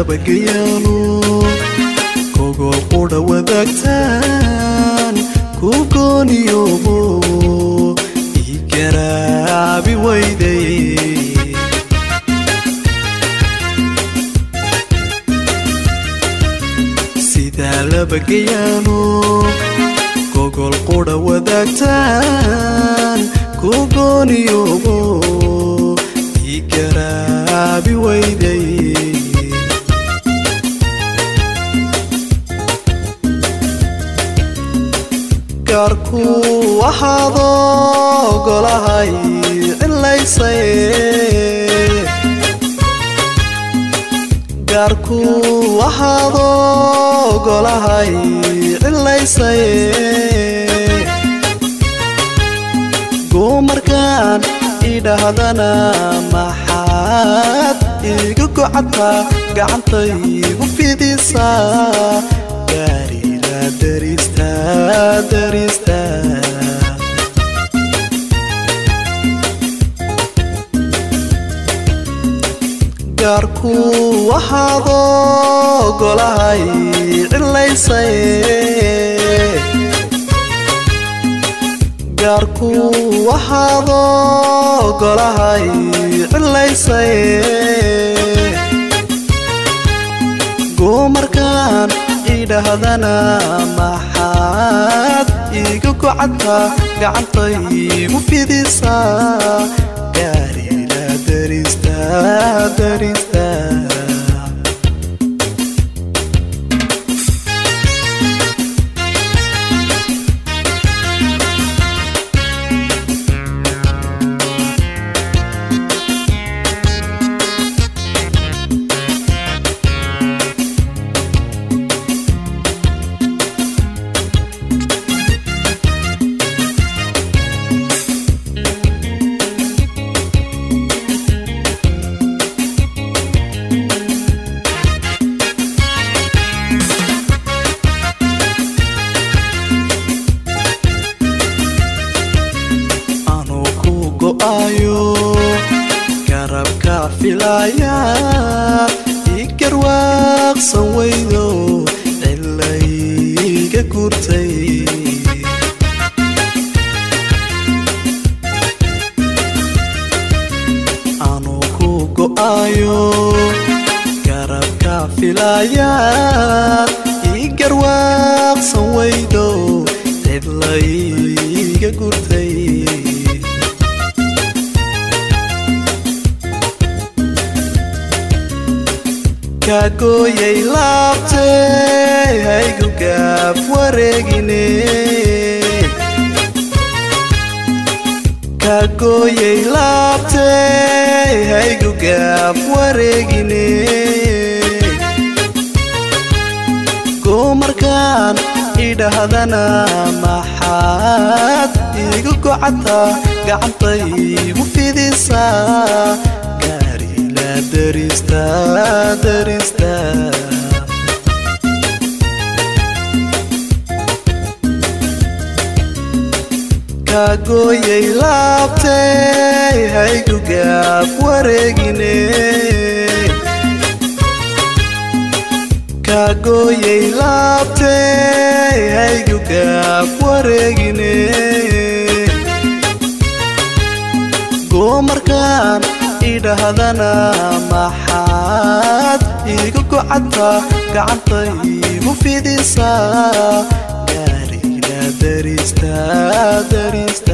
labagayaano kogol qudha wadaagtaan ku gooniyoobo ii garaabi weyday sidaa labagayaano gogol qudha wadaagtaan ku gooniyoobo ii garaabi weyday gaarku waxaado golahay cilaysaye gaarku waxaado golahay cilaysaye goomarkaan idhahdana maxaad iga gocadtaa gacantaygu fidisaa gaarila darista darista gaarku waxaado golahay cilaysaye gaarku waxaado golahay cilaysaye goomarkaan idhahdana maxaad iga gocadtaa gacantaygu fidisaa gaarila darista darista anuu ku go'ayo garabka filaya ii garwaaqsan weydo cilayga gurtay anuu ku go'ayo garabka filaya ii garwaaqsan weydo cidlayga gurtay kagooyay laabtay haygu gaab wareegine kagooyay laabtay haygu gaab wareegine goomarkaan idhahdana maxaad iga gocadtaa gacantaygu fidisaa gaarila darista darista kagooyay laabtay haygu gaab wareegine kagooyay laabtay haygu gaab wareegine goomarkaan idhahdana maxaad iga gocadtaa gacantaygu fidisaa gaarila darista darista